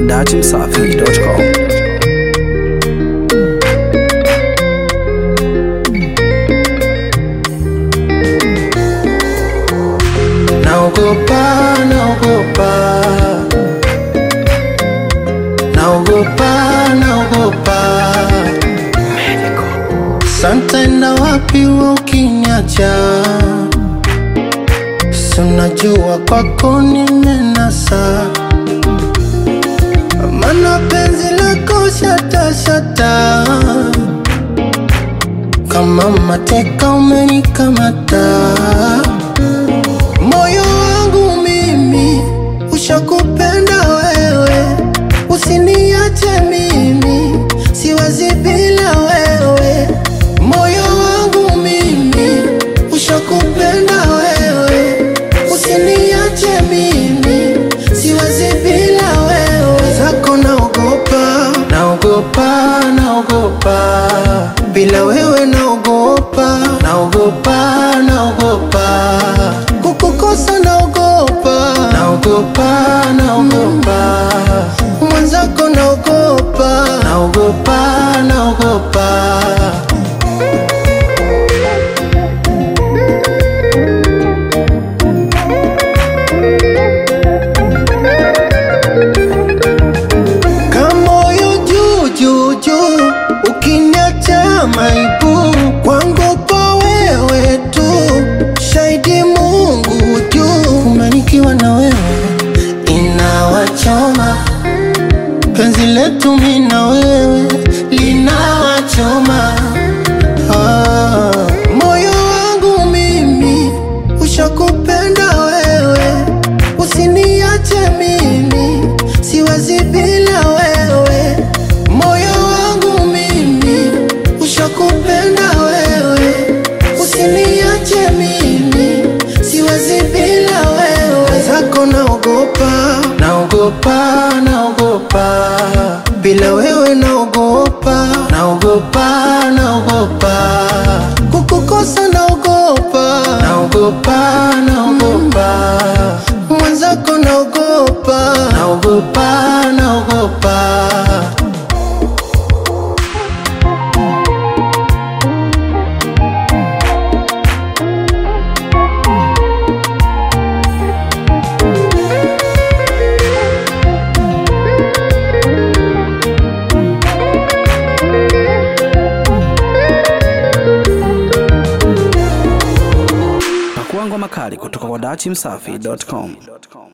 datimsafi.com. Naogopa, naogopa, naogopa, naogopa. Santa enda wapi wewe ukiniacha? Si unajua kwako nimenasa, maana penzi lako shata shata, kama mateka umenikamata moyo wangu mimi ushakupenda wewe, usiniache mimi, siwezi bila wewe. Moyo wangu mimi ushakupenda wewe, usiniache mimi, siwezi bila wewe. Zako naogopa, naogopa, naogopa, bila wewe naogopa, naogopa, naogopa kukukosa naogopa, naogopa, naogopa, mwenzako naogopa, naogopa, naogopa. Kamoyo juu juu juu, ukiniacha maibu kwangu pa wewe tu, shahidi Mungu juu, kumanikiwa na wewe inawachoma, penzi letu mimi na wewe linawachoma. Ah, moyo wangu mimi ushakupenda wewe, usiniache mimi, siwezi bila wewe. Moyo wangu mimi ushakupenda wewe, usiniache mimi, siwezi bila wewe. Zako naogopa, naogopa, naogopa, bila wewe naogopa, naogopa, naogopa, kukukosa naogopa, naogopa, naogopa, mwenzako naogopa, naogopa, naogopa. Pakua ngoma kali kutoka kwa datimsafi.com.